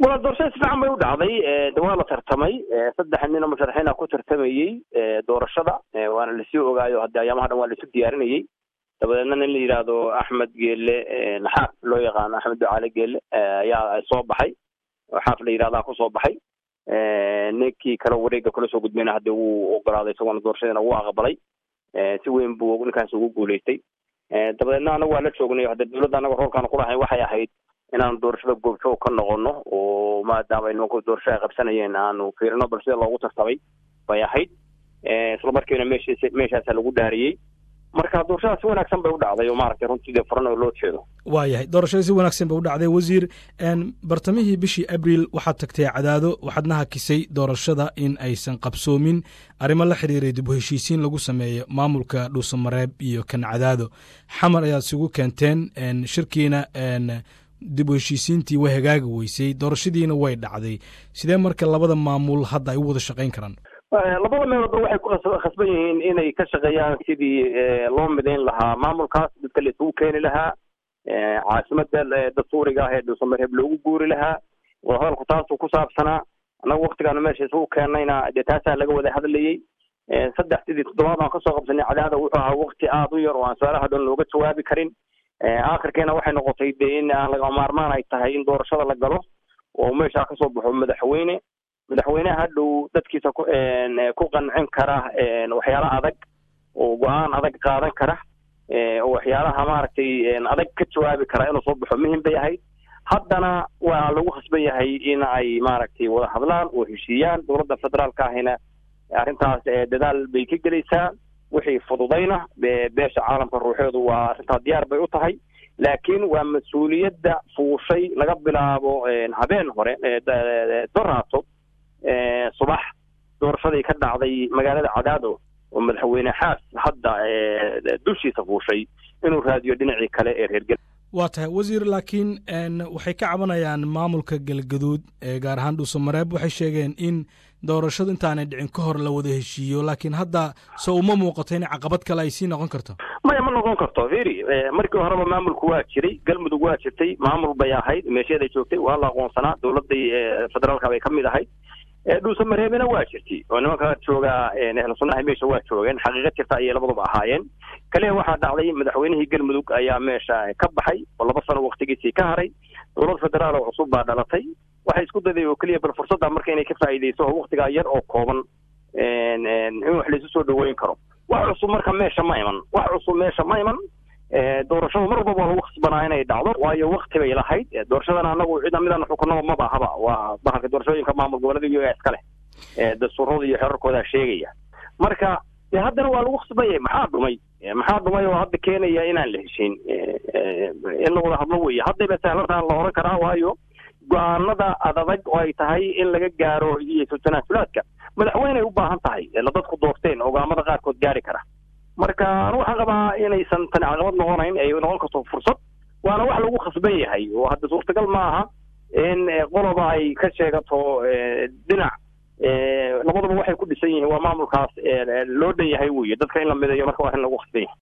waa doorashada si fiican bay u dhacday de waa la tartamay saddex nin oo musharaxiina ku tartamayey doorashada waana lasii ogaayo haddi ayaamaha dhan waa laisu diyaarinayey dabadeedna nin la yidhaahdo axmed geele naxaaf loo yaqaano axmed ducaale geele ayaa soo baxay oo xaaf la yidhahdaa kusoo baxay ninkii kale wareega kula soo gudbayna hadda wuu ogolaaday isagoona doorashadiina wuu aqbalay si weyn buu ninkaas ugu guulaystay dabadeedna anagu waa la joognay hadda dawladda anaga roolkaan kulahayn waxay ahayd inaan doorashada goobjoog ka noqono oo maadaama nimanku doorasho ay qabsanayeen aanu fiirino bal sida loogu tartamay bay ahayd isla markiina meeshiis meeshaasa lagu dhaariyey marka doorashada si wanaagsan bay u dhacday oo maaragtay runtii dee furan oo loo jeedo waayahay doorashada si wanaagsan bay u dhacday wasiir bartamihii bishii abril waxaad tagtay cadaado waxaadna hakisay doorashada in aysan qabsoomin arrimo la xiriiray dib u heshiisiin lagu sameeyo maamulka dhuusamareeb iyo kan cadaado xamar ayaad isugu keenteen shirkiina dib u heshiisiintii way hagaagi weysay doorashadiina way dhacday sidee marka labada maamul hadda ay u wada shaqayn karaan labada meeloodba waxay ku khasban yihiin inay ka shaqeeyaan sidii loo midayn lahaa maamulkaas dadka la isugu keeni lahaa caasimada dastuuriga ah ee dhuusamareeb loogu guuri lahaa wadahadalku taasuu ku saabsanaa annaga waktigaanu meesha isugu keennayna dee taasaa laga wada hadlayey saddex sidii toddobaad aan kasoo qabsanay cadaada wuxuu ahaa wakti aada u yar oo aan su-aalaha dhan looga jawaabi karin aakhirkeena waxay noqotay dee in aan laga maarmaan ay tahay in doorashada la galo oo meeshaa kasoo baxo madaxweyne madaxweyneha hadhow dadkiisa ku ku qancin kara waxyaala adag oo go-aan adag qaadan kara oo waxyaalaha maaragtay adag ka jawaabi kara inuu soo baxo muhim bay ahayd haddana waa lagu khasban yahay in ay maaragtay wada hadlaan oo heshiiyaan dowladda federaalka ahina arrintaas dadaal bay ka gelaysaa wixii fududayna beesha caalamka ruuxeedu waa arrintaa diyaar bay u tahay laakiin waa mas-uuliyadda fuushay laga bilaabo habeen hore doraato subax doorashadii ka dhacday magaalada cadaado oo madaxweyne xaas hadda dushiisa fuushay inuu raadiyo dhinacii kale ee reergel waa tahay wasiir laakiin waxay ka cabanayaan maamulka galgaduud gaar ahaan dhuusamareeb waxay sheegeen in doorashadu intaanay dhicin ka hor la wada heshiiyo laakiin hadda se uma muuqato in caqabad kale ay sii noqon karto maya ma noqon karto firi markii horeba maamulku waa jiray galmudug waa jirtay maamul bay ahayd meesheeday joogtay waa la aqoonsanaa dowladday federaalka bay ka mid ahayd dhuusamareebina waa jirtay oo nimanka joogaa ehlu sunnaha meesha waa joogeen xaqiiqad jirta ayay labaduba ahaayeen kaliya waxaa dhacday madaxweynihii galmudug ayaa meesha ka baxay oo laba sano waktigiisii ka haray dowlad federaal oo cusub baa dhalatay waxay isku daday oo keliya bal fursadda marka inay ka faa'iidayso oo waktigaa yar oo kooban in wax laisu soo dhaweyn karo wax cusub marka meesha ma iman wax cusub meesha ma iman doorashadu mar walba waa lagu khasbanaa inay dhacdo waayo wakti bay lahayd doorashadana anagu cida midaan xukunaba maba ahaba waa bahalka doorashooyinka maamul goboleeda iyaga iska leh dastuurada iyo xerarkoodaa sheegaya marka de haddana waa lagu khasbanyay maxaa dhumay maxaa dhumay oo hadda keenaya inaan la heshiin in la wada hadlo weeye haddayba sahlantaan la oran karaa waayo go-aanada adadag oo ay tahay in laga gaaro iyo tanaasulaadka madaxweyney u baahan tahay la dadku doorteen ogaamada qaarkood gaari kara marka anu waxaan qabaa inaysan tani caqabad noqonayn ay noqon karto fursad waana wax lagu khasban yahay oo hadda suurtagal ma aha in qoloba ay ka sheegato dhinac labaduba waxay ku dhisan yihiin waa maamulkaas loo dhan yahay weye dadka in la midayo marka waa in lagu khasban yahay